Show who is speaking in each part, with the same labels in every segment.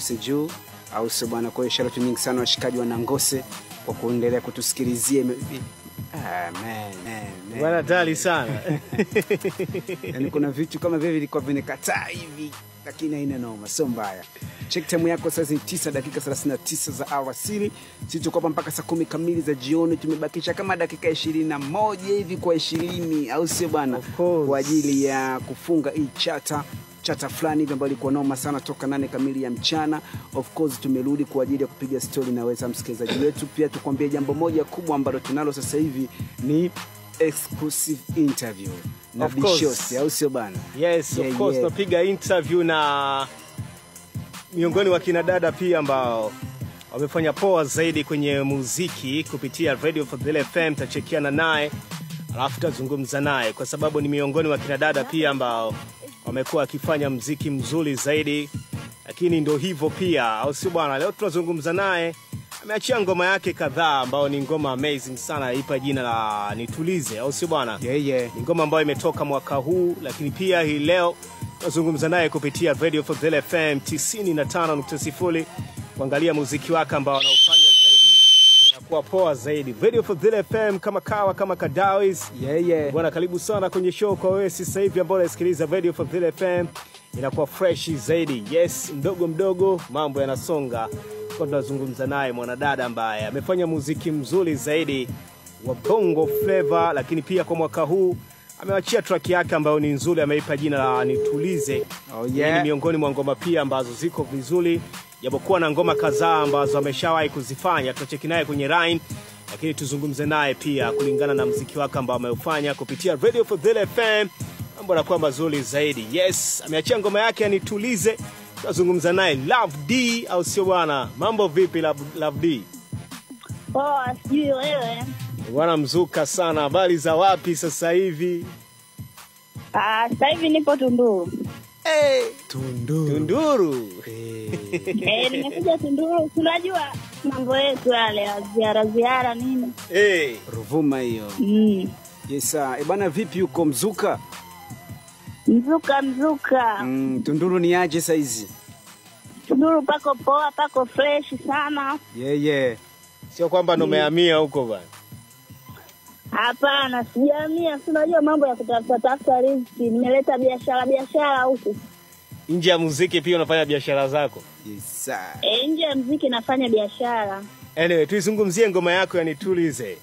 Speaker 1: Nangose juu, au sio bwana? Kwa hiyo sharatu nyingi sana washikaji wa Nangose kwa kuendelea kutusikilizia. Ime- Ah, man, man, man.
Speaker 2: Bwana tali sana.
Speaker 1: yani kuna vitu kama vile vilikuwa vinikataa hivi lakini haina noma sio mbaya check time yako sasa ni 9 dakika 39 za alasiri sisi tuko hapa mpaka saa kumi kamili za jioni tumebakisha kama dakika ishirini na moja hivi kwa ishirini au sio bwana
Speaker 2: Of course.
Speaker 1: kwa ajili ya kufunga hii chata chata fulani hivi ambayo ilikuwa noma sana toka nane kamili ya mchana of course tumerudi kwa ajili ya kupiga stori na weza msikilizaji wetu pia tukwambie jambo moja kubwa ambalo tunalo sasa hivi ni exclusive interview na
Speaker 2: Of course.
Speaker 1: bishosi au sio bana
Speaker 2: Yes,
Speaker 1: Yeah,
Speaker 2: of course
Speaker 1: yeah.
Speaker 2: tunapiga interview na miongoni mwa kina dada pia ambao wamefanya poa zaidi kwenye muziki kupitia Radio Fadhili FM. Tachekiana naye alafu tazungumza naye kwa sababu ni miongoni mwa kina dada pia ambao wamekuwa wakifanya mziki mzuri zaidi, lakini ndo hivyo pia, au sio bwana? Leo tunazungumza naye, ameachia ngoma yake kadhaa ambao ni ngoma amazing sana, ipa jina la Nitulize, au sio bwana?
Speaker 1: yeah, yeah.
Speaker 2: ni ngoma ambayo imetoka mwaka huu, lakini pia hii leo tunazungumza naye kupitia Radio Fadhili FM 95.0 kuangalia muziki wake ambao anaufanya zaidi unakuwa poa zaidi. Radio Fadhili FM kama kawa kama kadawis
Speaker 1: Yeah, yeah.
Speaker 2: Bwana, karibu sana kwenye show kwa wewe sasa hivi ambao unasikiliza Radio Fadhili FM, inakuwa fresh zaidi. Yes, mdogo mdogo mambo yanasonga. Kwa tunazungumza naye mwanadada ambaye amefanya muziki mzuri zaidi wa bongo flava, lakini pia kwa mwaka huu amewachia track yake ambayo ni nzuri, ameipa jina la Nitulize.
Speaker 1: Oh,
Speaker 2: Hii
Speaker 1: yeah.
Speaker 2: ni miongoni mwa ngoma pia ambazo ziko vizuri, japokuwa na ngoma kadhaa ambazo ameshawahi kuzifanya. Tutacheki naye kwenye line, lakini tuzungumze naye pia kulingana na mziki wake ambao ameufanya kupitia Radio Fadhili FM. Mambo yanakuwa mazuri zaidi. Yes, ameachia ngoma yake ya Nitulize. Tutazungumza naye Love D, au sio bwana? Mambo vipi Love, Love D?
Speaker 3: Poa, sijui wewe.
Speaker 2: Bwana mzuka sana. Habari za wapi sasa hivi?
Speaker 3: Ah, Sasa hivi nipo Tunduru.
Speaker 2: Hey,
Speaker 1: Tunduru.
Speaker 2: Tunduru.
Speaker 3: Eh, nimekuja Tunduru. Tunajua mambo yetu yale ya ziara ziara nini.
Speaker 2: Hey.
Speaker 1: Ruvuma hiyo.
Speaker 3: Mm.
Speaker 1: Yes, sir. E bana vipi huko Mzuka?
Speaker 3: Mzuka mzuka.
Speaker 1: Mm, Tunduru ni aje saizi?
Speaker 3: Tunduru pako poa, pako fresh sana.
Speaker 1: Yeah, yeah.
Speaker 2: Sio kwamba ndo umehamia huko bwana.
Speaker 3: Hapana, sijamia. Si unajua mambo ya kutafuta tafuta riziki. Nimeleta biashara biashara huku.
Speaker 2: Nje ya muziki pia unafanya biashara zako.
Speaker 1: Yes, sir.
Speaker 3: Eh, nje ya mziki nafanya biashara.
Speaker 2: Anyway, tuizungumzie ngoma yako ya Nitulize.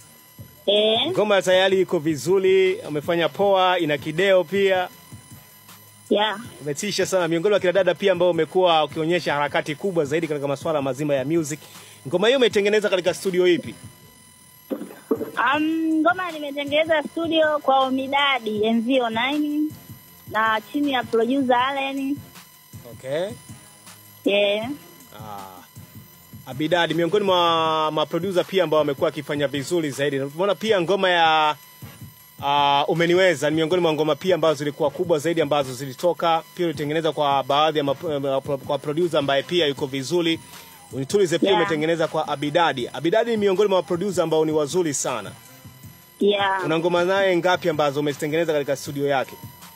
Speaker 3: Eh,
Speaker 2: Ngoma tayari iko vizuri, umefanya poa, ina kideo pia,
Speaker 3: yeah.
Speaker 2: umetisha sana. Miongoni mwa kina dada pia ambao umekuwa ukionyesha harakati kubwa zaidi katika masuala mazima ya music. Ngoma hiyo umetengeneza katika studio ipi?
Speaker 3: Um, ngoma nimetengeneza studio kwa Omidadi NZ09 na chini ya producer Allen.
Speaker 2: Okay.
Speaker 3: Yeah.
Speaker 2: Ah. Abidadi miongoni mwa maproducer pia ambao wamekuwa wakifanya vizuri zaidi. Na Tumeona pia ngoma ya uh, umeniweza ni miongoni mwa ngoma pia ambazo zilikuwa kubwa zaidi ambazo zilitoka pia ulitengeneza kwa baadhi ya map- kwa producer ambaye pia yuko vizuri. Unitulize pia
Speaker 3: Yeah.
Speaker 2: umetengeneza kwa Abidadi. Abidadi ni miongoni mwa producer ambao ni wazuri sana.
Speaker 3: Yeah.
Speaker 2: Una ngoma naye ngapi ambazo umezitengeneza katika studio yake?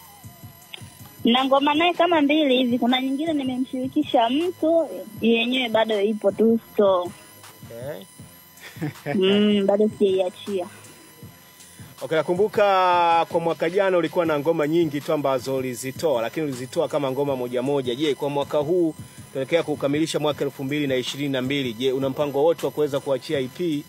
Speaker 3: Na ngoma naye kama mbili hivi, kuna nyingine nimemshirikisha mtu yenyewe bado ipo tu store.
Speaker 2: Okay.
Speaker 3: Mm, bado sijaiachia.
Speaker 2: Okay, nakumbuka kwa mwaka jana ulikuwa na ngoma nyingi tu ambazo ulizitoa, lakini ulizitoa kama ngoma moja moja. Je, kwa mwaka huu tunaelekea kukamilisha mwaka elfu mbili na ishirini na mbili, je, una mpango wote wa kuweza kuachia EP?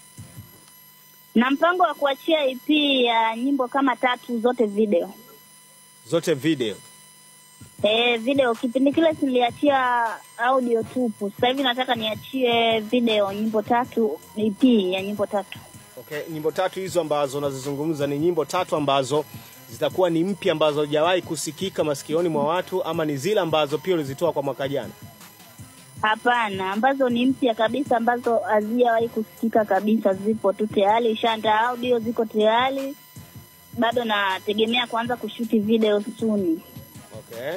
Speaker 3: Na mpango wa kuachia EP ya nyimbo kama tatu zote video.
Speaker 2: Zote video.
Speaker 3: Eh, video kipindi kile niliachia audio tupu. Sasa hivi nataka niachie video nyimbo tatu, EP ya nyimbo tatu.
Speaker 2: Okay, nyimbo tatu hizo ambazo unazizungumza ni nyimbo tatu ambazo zitakuwa ni mpya ambazo hajawahi kusikika masikioni mwa watu ama ni zile ambazo pia ulizitoa kwa mwaka jana?
Speaker 3: Hapana, ambazo ni mpya kabisa, ambazo hazijawahi kusikika kabisa, zipo tu tayari, ishanda audio ziko tayari, bado nategemea kuanza kushuti video soon.
Speaker 2: Okay.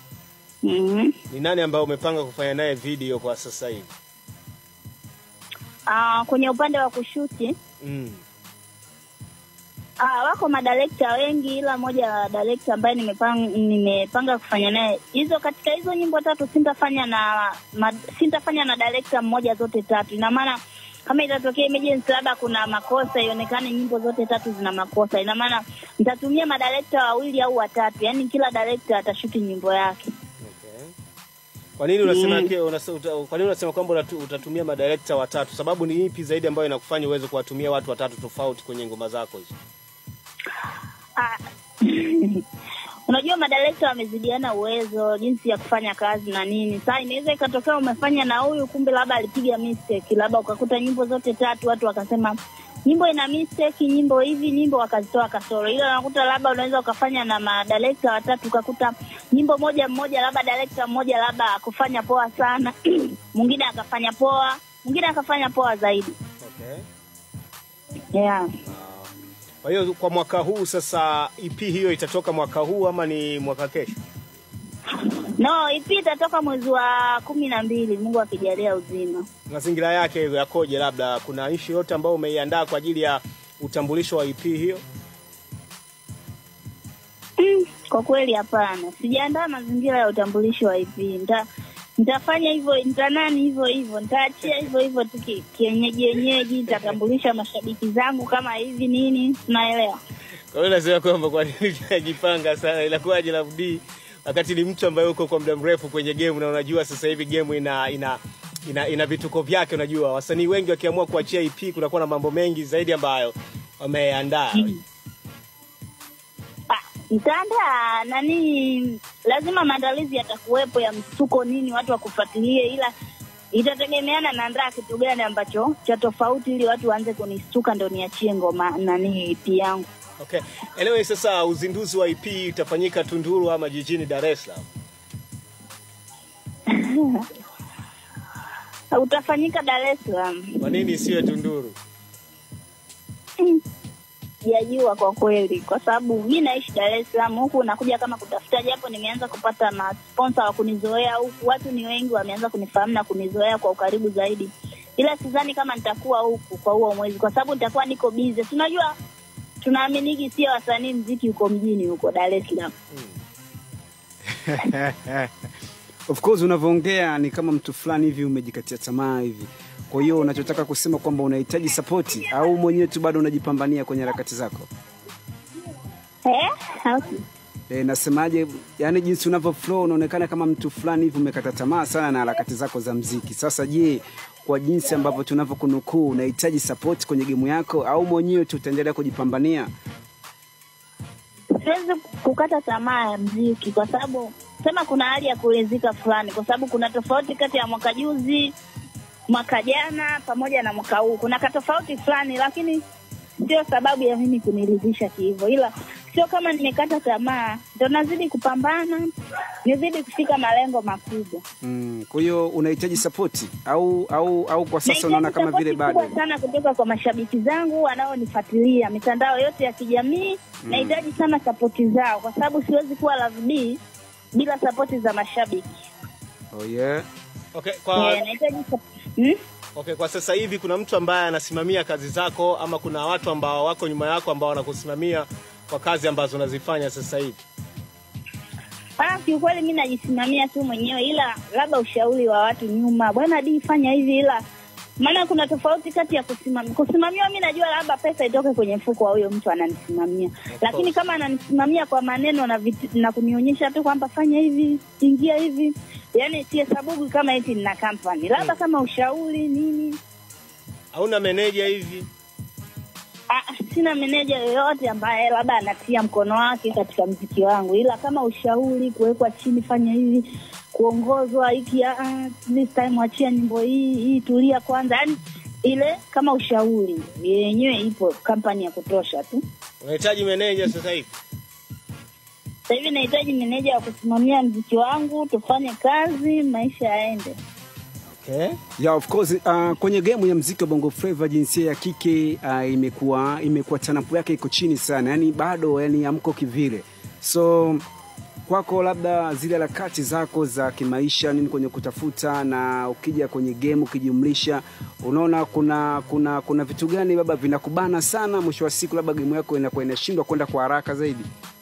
Speaker 3: mm
Speaker 2: Ni nani ambaye umepanga kufanya naye video kwa sasa hivi?
Speaker 3: Uh, kwenye upande wa kushuti
Speaker 2: Mm.
Speaker 3: Ah, wako madirekta wengi ila moja la director ambaye nimepanga, nimepanga kufanya naye hizo katika hizo nyimbo tatu sintafanya na ma, sintafanya na director mmoja zote tatu. Ina maana kama itatokea emergency labda kuna makosa ionekane nyimbo zote tatu zina makosa, ina maana nitatumia madirekta wawili au watatu, yaani kila director atashuti nyimbo yake.
Speaker 2: Okay. Kwa nini unasema mm. unasema, uta- kwa nini unasema kwamba unatu- utatumia madirekta watatu? Sababu ni ipi zaidi ambayo inakufanya uweze kuwatumia watu watatu tofauti kwenye ngoma zako hizo?
Speaker 3: Ah, unajua madirekta wamezidiana uwezo jinsi ya kufanya kazi na nini. Sasa inaweza ikatokea umefanya na huyu, kumbe labda alipiga mistake, labda ukakuta nyimbo zote tatu watu wakasema nyimbo ina mistake, nyimbo hivi, nyimbo wakazitoa kasoro. Ila unakuta labda unaweza ukafanya na madirekta watatu, ukakuta nyimbo moja mmoja, labda direkta mmoja labda akufanya poa sana mwingine akafanya poa, mwingine akafanya poa zaidi.
Speaker 2: Okay.
Speaker 3: Yeah.
Speaker 2: Kwa hiyo kwa mwaka huu sasa EP hiyo itatoka mwaka huu ama ni mwaka kesho?
Speaker 3: No, EP itatoka mwezi wa kumi na mbili, Mungu akijalia uzima.
Speaker 2: Mazingira yake yakoje? Labda kuna ishi yote ambayo umeiandaa kwa ajili ya utambulisho wa EP hiyo?
Speaker 3: Mm, kwa kweli hapana, sijaandaa mazingira ya utambulisho wa EP. Nita nitafanya hivyo, nitanani hivyo hivyo, nitaachia hivyo hivyo tu ki- kienyeji yenyeji, nitatambulisha mashabiki zangu kama hivi nini, unaelewa?
Speaker 2: Kwa hiyo nasema kwamba kwa nini tunajipanga sana, inakuwaje Labdi wakati ni mtu ambaye uko kwa muda mrefu kwenye game na unajua sasa hivi game ina ina ina, ina vituko vyake. Unajua wasanii wengi wakiamua kuachia EP kunakuwa na mambo mengi zaidi ambayo wameandaa.
Speaker 3: Ah, nitaandaa nani, lazima maandalizi yatakuwepo ya msuko nini, watu wakufuatilie, ila itategemeana naandaa kitu gani ambacho cha tofauti, ili watu waanze kunistuka ndo niachie ngoma nani EP yangu.
Speaker 2: Okay. Anyway, sasa uzinduzi wa EP utafanyika Tunduru ama jijini Dar es Salaam?
Speaker 3: Utafanyika Dar es Salaam.
Speaker 2: Kwa nini isiwe Tunduru?
Speaker 3: Sijajua kwa kweli, kwa sababu mi naishi Dar es Salaam, huku nakuja kama kutafuta, japo nimeanza kupata masponsa wa kunizoea huku, watu ni wengi, wameanza kunifahamu na kunizoea kwa ukaribu zaidi, ila sidhani kama nitakuwa huku kwa huo mwezi, kwa sababu nitakuwa niko busy. Si unajua tunaaminiki sio wasanii mziki huko mjini huko Dar es Salaam.
Speaker 1: of course unavyoongea ni kama mtu fulani hivi umejikatia tamaa hivi kwa hiyo unachotaka kusema kwamba unahitaji sapoti au mwenyewe tu bado unajipambania kwenye harakati zako
Speaker 3: Eh? Okay.
Speaker 1: e, nasemaje yani jinsi unavyo flow unaonekana kama mtu fulani hivi umekata tamaa sana na harakati zako za mziki sasa je kwa jinsi ambavyo tunavyokunukuu unahitaji sapoti kwenye gemu yako au mwenyewe tu utaendelea kujipambania
Speaker 3: siwezi kukata tamaa ya mziki kwa sababu sema kuna hali ya kuridhika fulani, kwa sababu kuna tofauti kati ya mwaka juzi, mwaka jana pamoja na mwaka huu. Kuna katofauti fulani, lakini sio sababu ya mimi kuniridhisha kihivyo, ila sio kama nimekata tamaa, ndo nazidi kupambana, nizidi kufika malengo makubwa.
Speaker 1: mm, kwa hiyo unahitaji sapoti au au au kwa sasa
Speaker 3: Nahitaji
Speaker 1: unaona kama
Speaker 3: support
Speaker 1: vile
Speaker 3: kubwa
Speaker 1: bado
Speaker 3: sana kutoka kwa mashabiki zangu wanaonifuatilia mitandao yote ya kijamii
Speaker 1: Mm.
Speaker 3: nahitaji sana sapoti zao kwa sababu siwezi kuwa Love B bila sapoti za mashabiki
Speaker 1: oh, yeah.
Speaker 2: Okay, kwa
Speaker 3: Eh, nahitaji sap- hmm?
Speaker 2: Okay, kwa sasa hivi kuna mtu ambaye anasimamia kazi zako ama kuna watu ambao wako nyuma yako ambao wanakusimamia kwa kazi ambazo unazifanya sasa hivi?
Speaker 3: Ah, kiukweli mi najisimamia tu mwenyewe, ila labda ushauri wa watu nyuma, bwana di fanya hivi, ila maana kuna tofauti kati ya kusimamia. Kusimamiwa mi najua labda pesa itoke kwenye mfuko wa huyo mtu ananisimamia, lakini kama ananisimamia kwa maneno na, vit, na kunionyesha tu kwamba fanya hivi, ingia hivi, yani sihesabuki kama eti nina company, labda kama ushauri nini.
Speaker 2: Hauna meneja hivi?
Speaker 3: Ah, sina meneja yoyote ambaye labda anatia mkono wake katika mziki wangu, ila kama ushauri, kuwekwa chini, fanya hivi, kuongozwa hiki, ah, this time achia nyimbo hii hii, tulia kwanza, yani ile kama ushauri yenyewe ipo kampani ya kutosha tu.
Speaker 2: Unahitaji meneja sasa hivi?
Speaker 3: Sasa hivi nahitaji meneja wa kusimamia mziki wangu, tufanye kazi, maisha yaende.
Speaker 2: Okay.
Speaker 1: Yeah, of course uh, kwenye game ya mziki wa Bongo Flava jinsia ya kike uh, imekuwa imekuwa tanapu yake iko chini sana, yani bado yani amko kivile. So kwako labda zile harakati zako za kimaisha nini kwenye kutafuta na ukija kwenye game ukijumlisha unaona kuna kuna kuna vitu gani labda vinakubana sana mwisho wa siku labda game yako inakuwa inashindwa kwenda kwa haraka zaidi